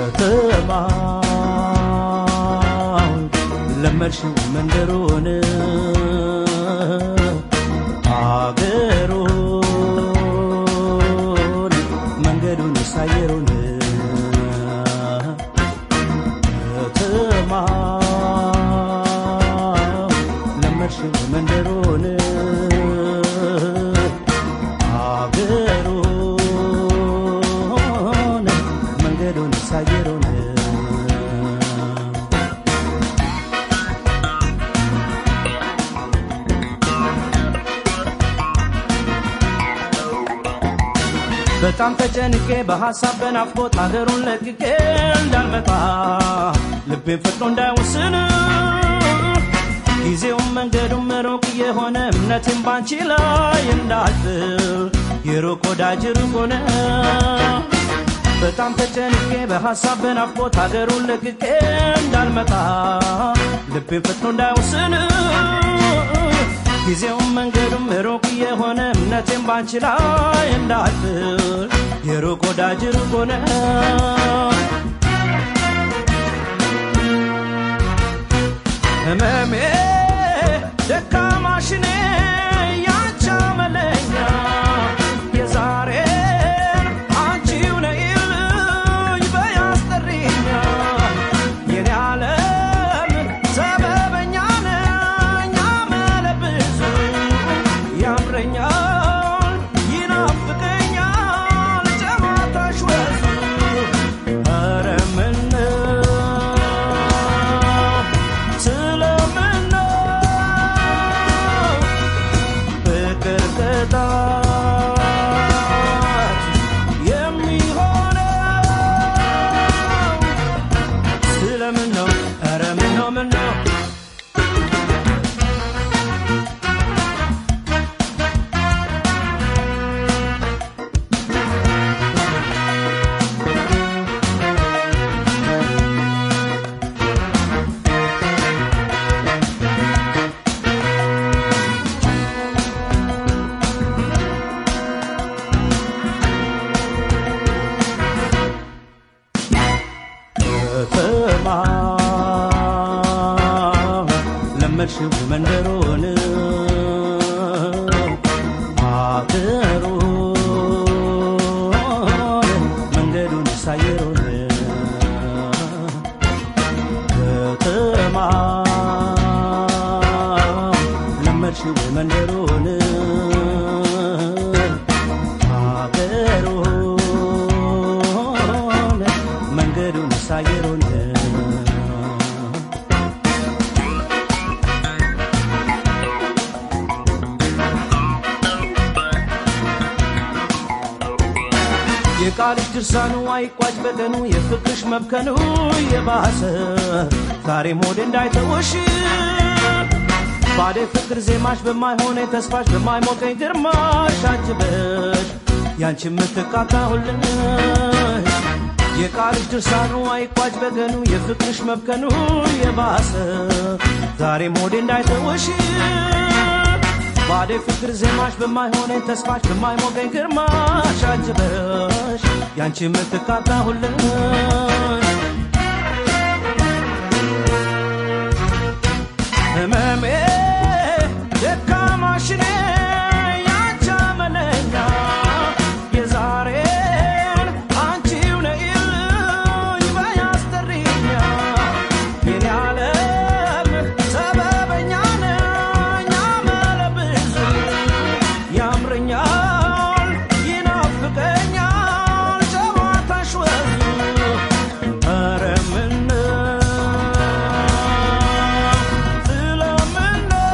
ከተማው ለመድሽው መንደሩን አገሩን መንገዱን ሳየሩን ከተማው ለመድሽው መንደሩን አገሩን መንገዱን ሳየሩን በጣም ተጨንቄ በሐሳብ በናፍቆት ሀገሩን ለቅቄ እንዳልመጣ ልቤን ፈጥኖ እንዳይወስን ጊዜውም መንገዱም ሩቅ የሆነ እምነቴም ባንቺ ላይ እንዳልጥል የሩቅ ወዳጅ ሩቅ ሆነ በጣም ተጨንቄ በሐሳብ በናፍቆት ሀገሩን ለቅቄ እንዳልመጣ ልቤን ፈጥኖ እንዳይወስን ጊዜውም መንገዱም ሩቅ የሆነ እምነቴም ባንቺ ላይ እንዳልጥል የሩቅ ወዳጅ ሩቅ ሆነ ህመሜ ደካማሽኔ ያንቺ አመለኛ የዛሬን አንቺው ነይልኝ በያስጠሪኛ የኔ ዓለም ሰበበኛ ነኝ አመለብዙ ያምረኛል ይናፍቀኛል ጨዋታሽ ወዙ ኧረ ምነው ስለምነው ፍቅር ቅጣት የሚሆነው ስለምን ነው ኧረ ምን ነው ምን ነው ከተማ ለመድሽው መንደሩን አገሩን መንገዱን ሳየሩን ከተማ ለመድሽው መንደሩን አገሩን መንገዱን ሳየሩን የቃልሽ ድርሳኑ አይቋጭ በቀኑ የፍቅርሽ መብከኑ የባሰ ዛሬም ሆዴ እንዳይተውሽ ባዴ ፍቅር ዜማሽ በማይሆነ ተስፋሽ በማይሞቀኝ ግርማሽ አጅበሽ ያንቺ የምትቃታሁልሽ የቃልሽ ድርሳኑ አይቋጭ በቀኑ የፍቅርሽ መብከኑ የባሰ ዛሬም ሆዴ እንዳይተውሽ ባዴ ፍቅር ዜማሽ በማይሆነኝ ተስፋሽ በማይሞቀኝ ግርማሽ አጅበሽ ያንቺ የምትቃታሁልሽ ህመሜ ደካማሽኔ ያንቺ አመለኛ የዛሬን አንቺው ነይልኝ በያስጠሪኛ የኔ ዓለም ሰበበኛ ነኝ አመለብዙ ያምረኛል ይናፍቀኛል ጨዋታሽ ወዙ ኧረ ምነው ስለምነው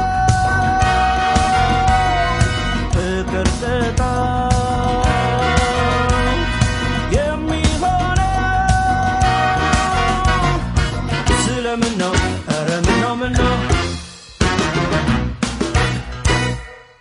ፍቅር ቅጣት የሚሆነው ስለምን ነው ኧረ